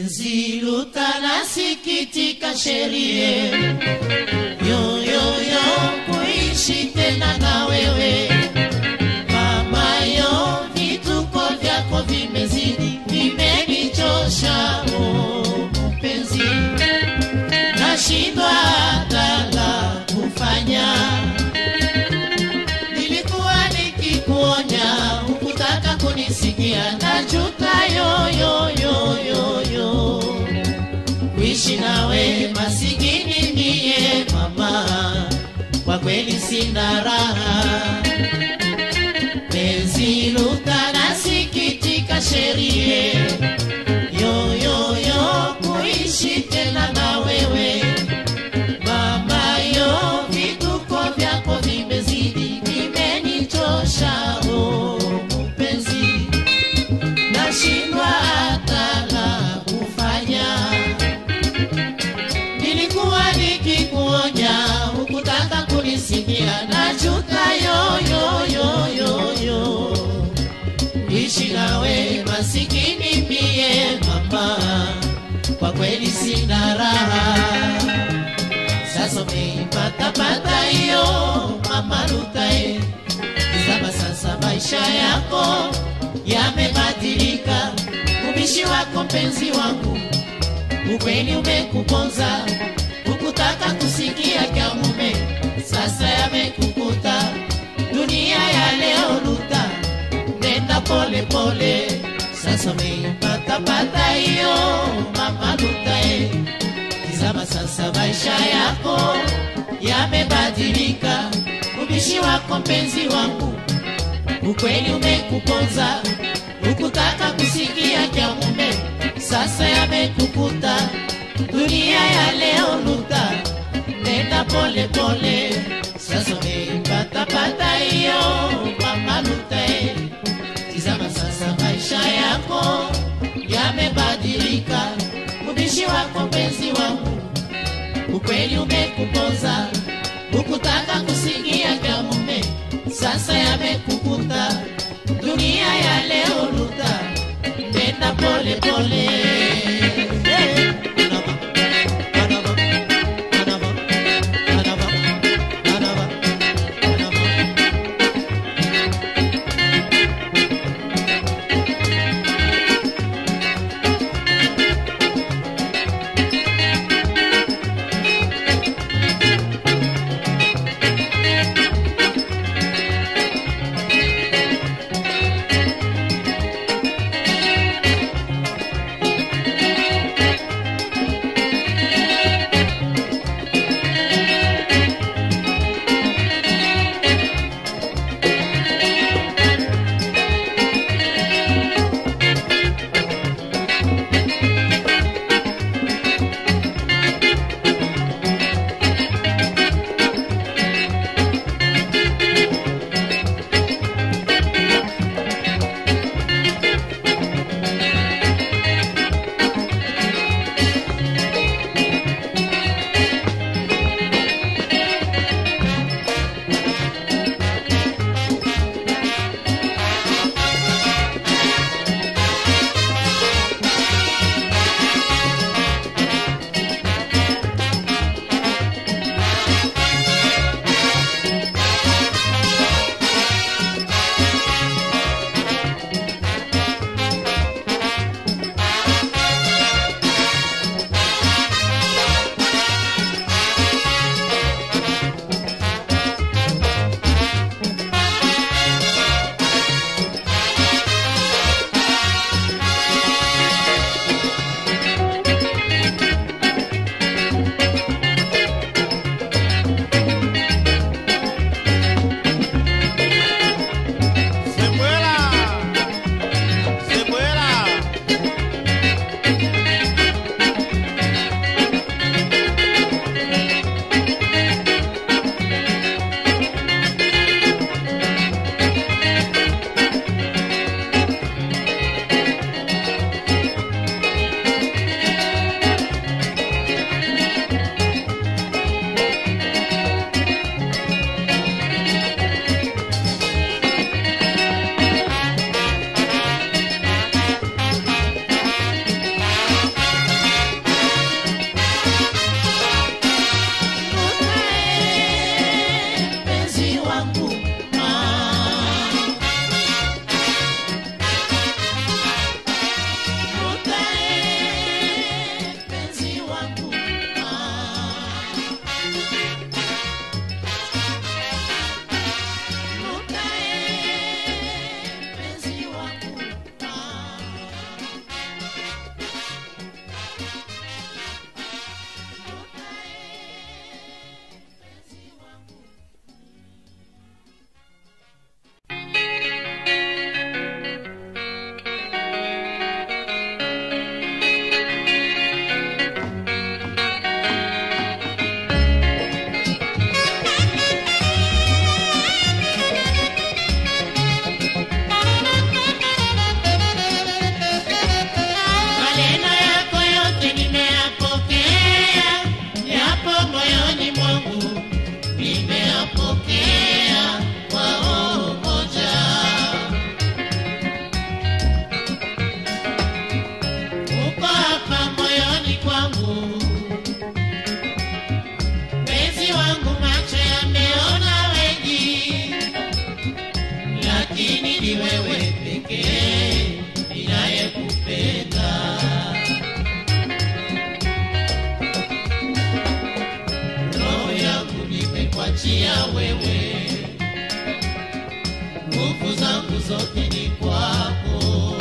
penzi lutanasikitika sherie yoyoyo kuishi tena na wewe mamayo vituko vyako vimezidi vimenichosha oh, mpenzi nashindwa hata la kufanya nilikuwa nikikuonya hukutaka kunisikia najuta yoyoyoyoyo kuishi nawe masikini niye mama kwa kweli sina raha penzi lutanasikitika sherie yoyoyo kuishi tena na wewe mama yo vituko vyako vimezidi vimenichosha oh, mpenzi nashindwa hata la kufanya nilikuwa nikikuonya hukutaka kunisikia najuta yoyoyoyoyo ishi nawe masikini mie mama kwa kweli sina raha sasa umeipatapata hiyo mama Lutae, tazama sasa maisha yako yamebadilika, ubishi wako mpenzi wangu, ukweli umekuponza, ukutaka kusikia kya mume, sasa yamekukuta. Dunia ya leo Luta, nenda pole pole, sasa umeipatapata hiyo mama Lutae, tizama sasa maisha yako yamebadilika, ubishi wako mpenzi wangu, ukweli umekuponza, ukutaka kusikia kya mume, sasa yamekukuta. Dunia ya leo Luta, nenda pole pole, sasa umeipatapata hiyo mama Luta, eh. tizama sasa maisha yako yamebadilika, ubishi wako mpenzi wangu ukweli umekuponza, ukutaka kusikia kya mume, sasa yamekukuta. Dunia ya leo Luta, nenda pole pole. Eh, anava, anava, anava, anava, anava, anava. nimeachia wewe, nguvu zangu zote ni kwako.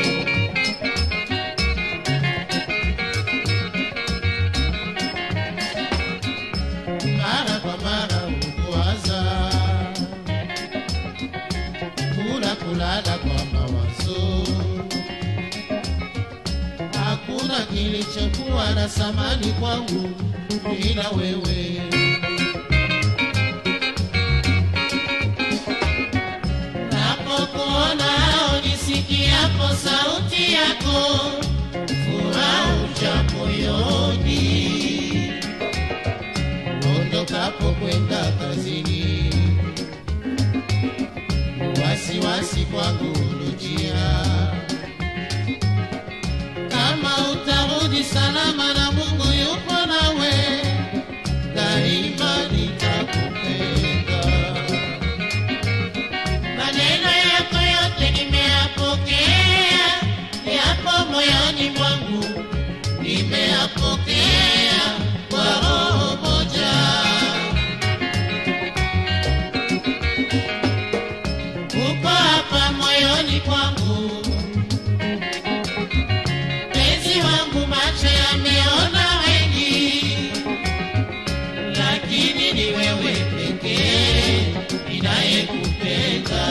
Mara kwa mara ukuwaza, kula kulala kwa mawazo, hakuna kilichokuwa na samani kwangu ila wewe. Napokuona au nisikiapo sauti yako, furaha uja moyoni. Ondokapo kwenda kazini, wasiwasi kwangu ulujia. Kama utarudi salama na Mungu yupo nawe, daima nitakupenda. Maneno yako yote nimeyapokea, yapo moyoni mwangu, nimeyapokea kwa roho moja. Uko hapa moyoni kwangu, penzi wangu, macho yameona wengi, lakini ni wewe pekee ninayekupenda.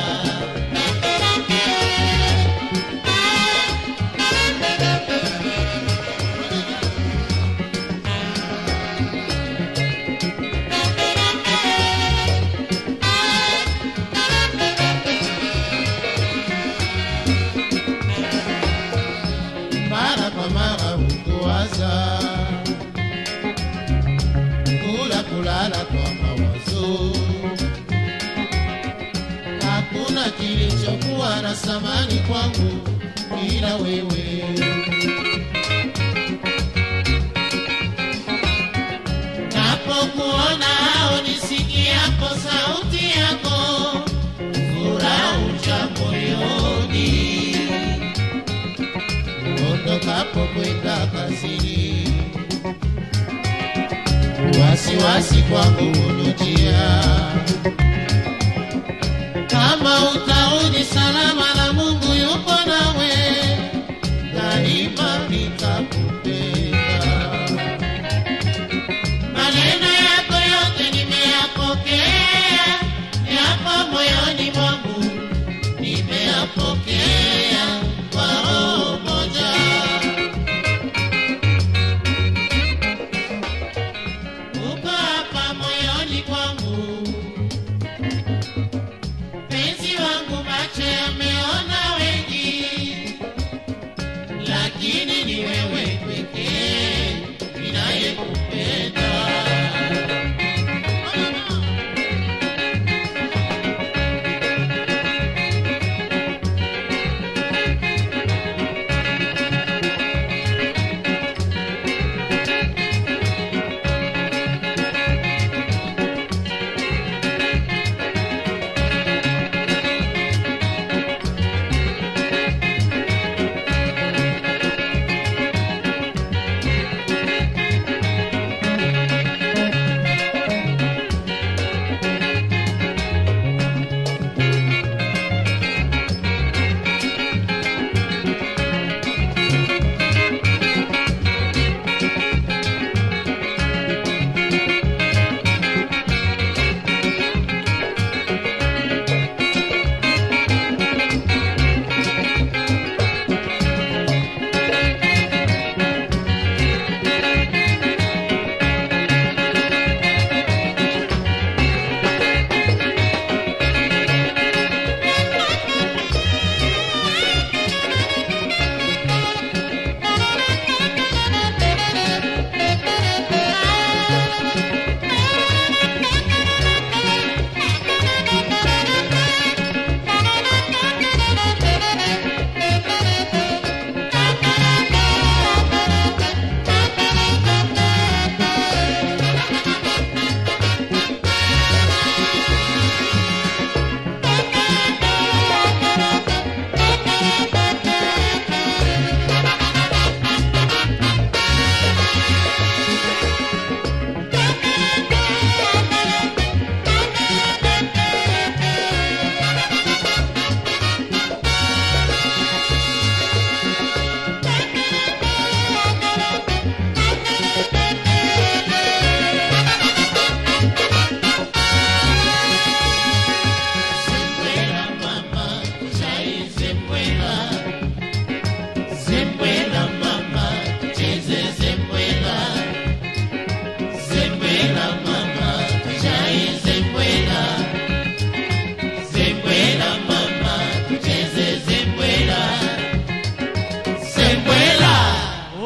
Mara kwa mara hukuwaza, kula kulala kwa mawazo, hakuna kilichokuwa na samani kwangu ila wewe. Napokuona au nisikiapo sauti yako, furaha uja moyoni uondokapo kwenda kazini, wasiwasi kwangu unujia. Kama utarudi salama na Mungu yupo nawe, daima nitakupenda. Maneno yako yote nimeyapokea, yapo moyoni mwangu, nimeyapokea kwa roho moja. Uko hapa moyoni kwangu, penzi wangu, macho yameona wengi, lakini ni wewe pekee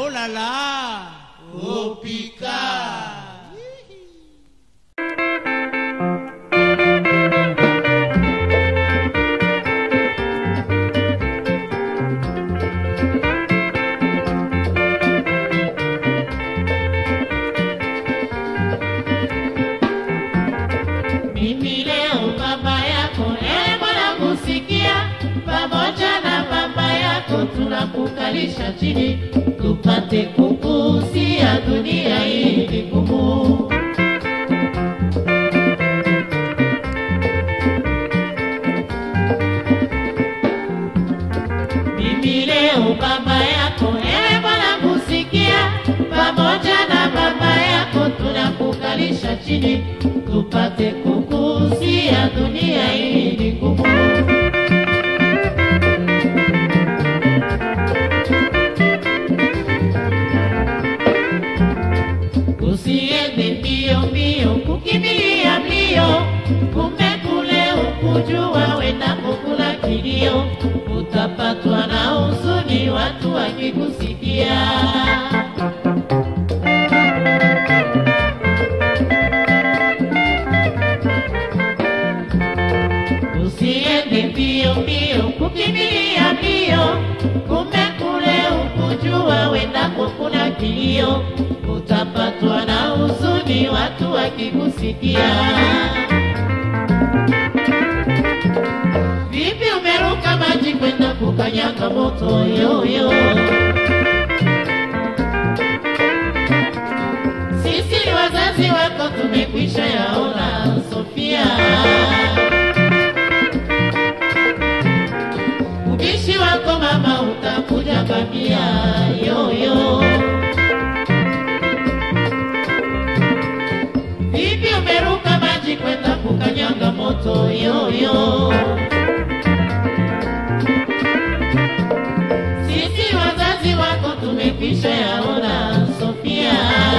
Oh là là Oh Picard Mimi leo baba yako, ewe Bwana kusikia, pamoja na baba yako tunakukalisha chini, tupate kukusia dunia hii ni ngumu. Mimi leo baba yako, ewe Bwana kusikia, pamoja na baba yako tunakukalisha chini, tupate kukusia dunia hii ni ngumu. Usiende mbio mbio kukimbilia mbio, kumbe kule ukujua wenda kukula kilio, utapatwa na huzuni watu wakikusikia. Usiende mbio mbio kukimbilia mbio, kumbe kule ukujua wendako kuna kilio, utapatwa na huzuni watu wakikusikia. Vipi umeruka maji kwenda kukanyaga moto yoyo? Sisi ni wazazi wako tumekwisha yaona, Sofia. Ubishi wako mama utakuja kamia yoyo. Vipi umeruka maji kwenda kukanyaga moto yoyo? Sisi wazazi wako tumekwisha yaona, Sofia.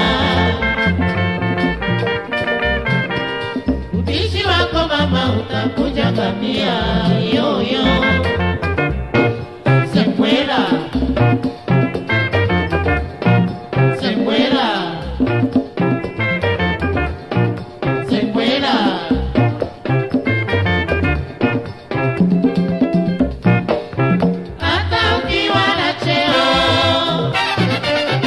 Ubishi wako mama utakuja kamia yoyo. Se muera. Se muera. Se muera. Hata ukiwa na cheo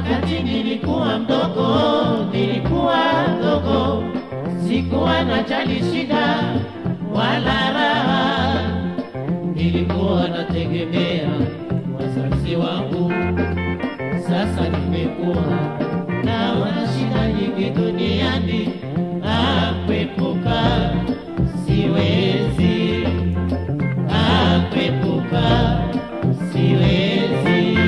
wakati nilikuwa mdogo, nilikuwa mdogo, sikuwa najali shida wala raha, nilikuwa nategemea wazazi wangu. Sasa nimekuwa naona shida nyingi duniani, akwepuka siwezi, akwepuka siwezi.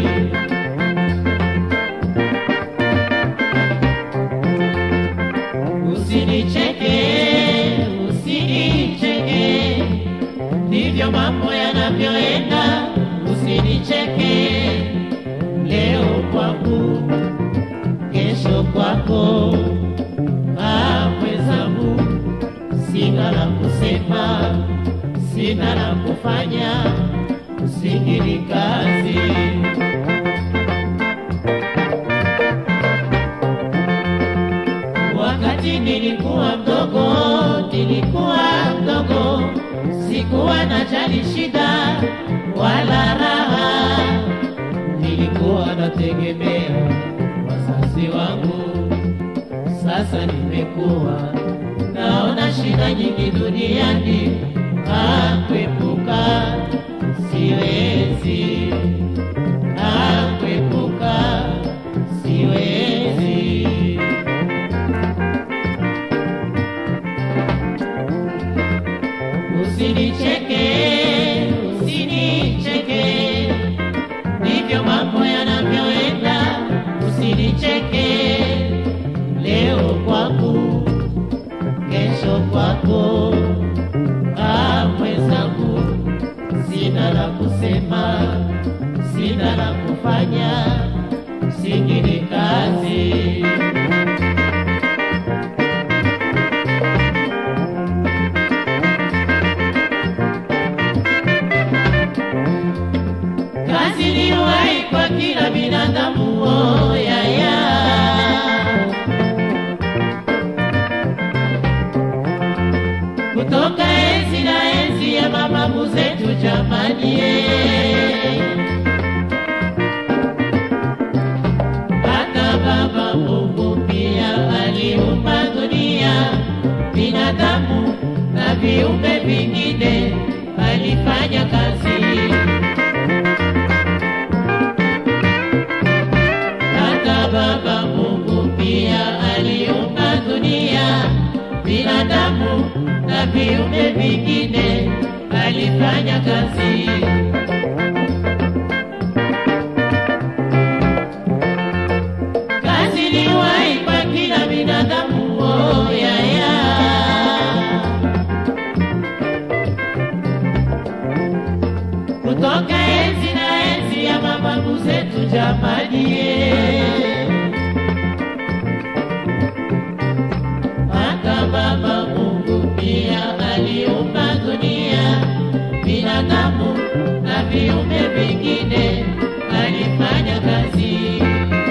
Usinicheke, usinicheke, ndivyo mambo yanavyoenda. Usinicheke, leo kwangu, kesho kwako. Ah, mwenzangu, sina la kusema, sina la kufanya, usikiri kazi. Wakati nilikuwa mdogo, nilikuwa mdogo, sikuwa najali shida wala raha, nilikuwa nategemea wazazi wangu. Sasa nimekuwa naona shida nyingi duniani, akwepuka siwezi, akwepuka siwezi. Usinicheke, usinicheke, ndivyo mambo yanavyoenda. Usinicheke, leo kwangu, kesho kwako. Ah, mwenzangu, sina la kusema, sina la kufanya, singine kazi. kazi liwahi kwa kila binadamu oh, ya, ya. kutoka enzi na enzi ya mababu zetu jamani eh. hata baba Mungu pia aliumba dunia binadamu na viumbe vingine alifanya kazi hata Baba Mungu pia aliumba dunia, binadamu na viumbe vingine, alifanya kazi. Kazi liwahi kwa kila binadamu, oh, ya, ya. kutoka enzi na enzi ya mababu zetu jamani eh. hata baba Mungu pia aliumba dunia, binadamu na viumbe vingine, alifanya kazi.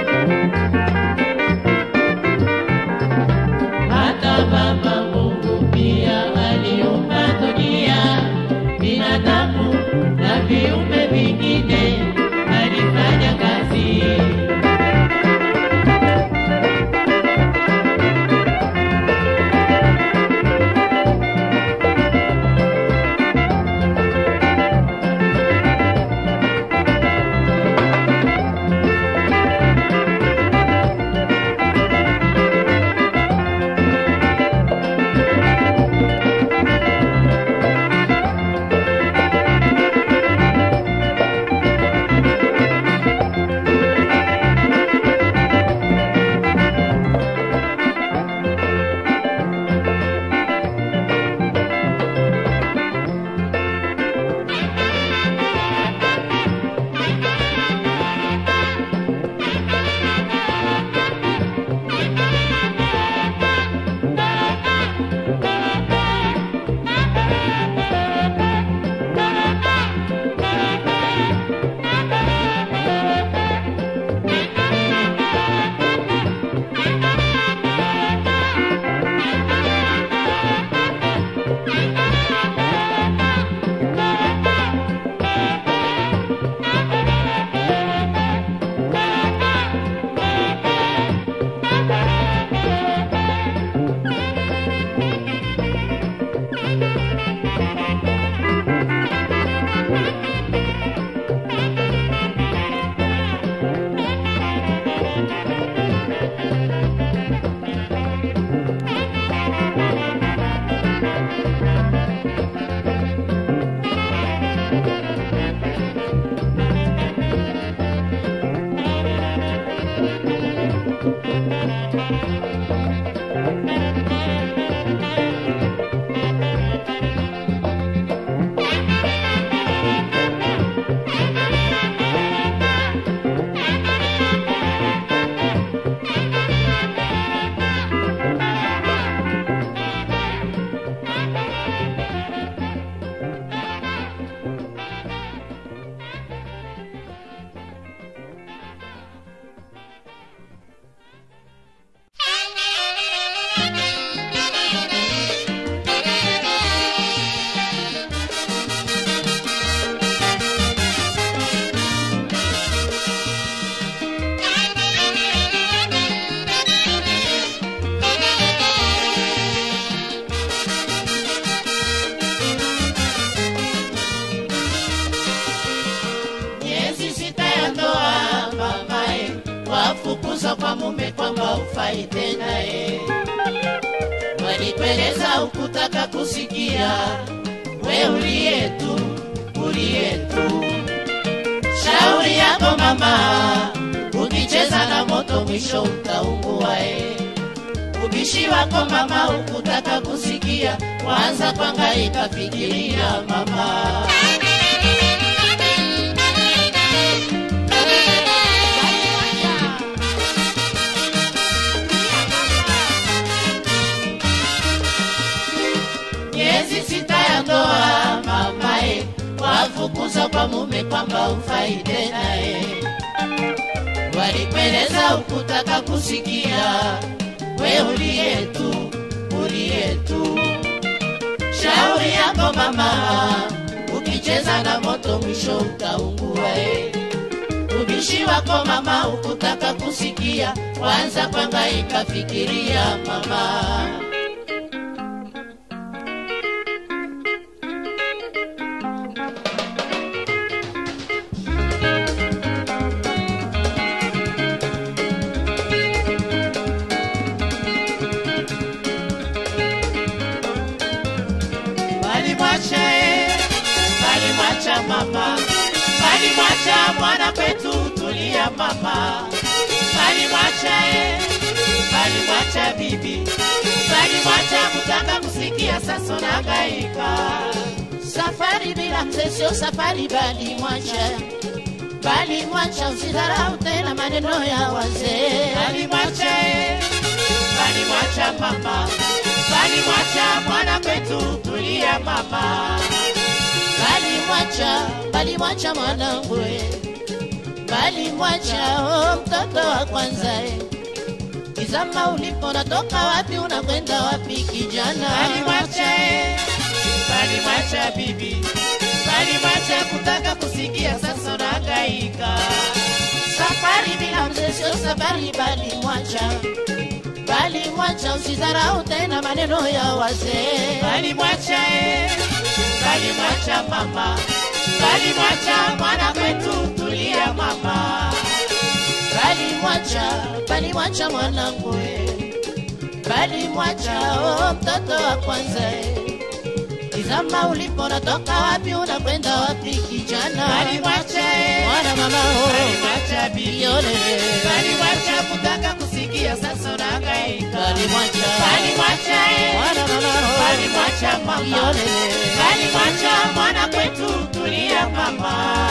Hata baba Mungu pia aliumba dunia, binadamu na viumbe vingine, alifanya kazi. sita ya ndoa mamae, wafukuzwa kwa mume kwamba ufai tena e. Walikueleza ukutaka kusikia, we uliye tu, uliye tu. Shauri yako mama, ukicheza na moto mwisho utaungua e. Ubishi wako mama, ukutaka kusikia, kwanza kwangaika fikiria mama. miezi sita ya ndoa mamae, wafukuza kwa mume kwamba ufai tena e. Walipeleza ukutaka kusikia, we uliye tu, uliye tu. Shauri yako mama, ukicheza na moto mwisho utaungua e. Ubishi wako mama, ukutaka kusikia, kwanza kwangaika fikiria mama. Walimwacha e, walimwacha mama, walimwacha mwana kwetu, tulia mama. Walimwacha e, walimwacha bibi, walimwacha kutaka kusikia, sasa unahangaika. Safari bila mzee safari, bali mwacha bali mwacha, usidharau tena maneno ya wazee. Walimwacha e, walimwacha mama, walimwacha mwana kwetu, tulia mama. Bali mwacha bali mwacha mwanangu, eh. bali mwacha oh, mtoto wa kwanza eh. Kizama ulipo natoka wapi, unakwenda wapi kijana? Walimwacha e, walimwacha bibi, walimwacha kutaka kusikia, sasa unahangaika. Safari bila mzee sio safari, bali mwacha bali mwacha, usidharau tena maneno ya wazee. Walimwacha e, walimwacha mama, walimwacha mwana kwetu, tulia mama. bali mwacha bali mwacha mwanangu eh. bali mwacha oh, mtoto wa kwanza eh. Tizama ulipo natoka wapi, unakwenda wapi kijana? Walimwacha e, mwana mama oh. walimwacha bibi, Yolele. walimwacha kutaka kusikia, sasa unahangaika. bali mwacha Walimwacha e, mwana mama oh. walimwacha mama, Yolele. walimwacha mwana kwetu, tulia mama.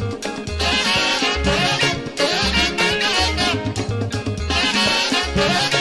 Thank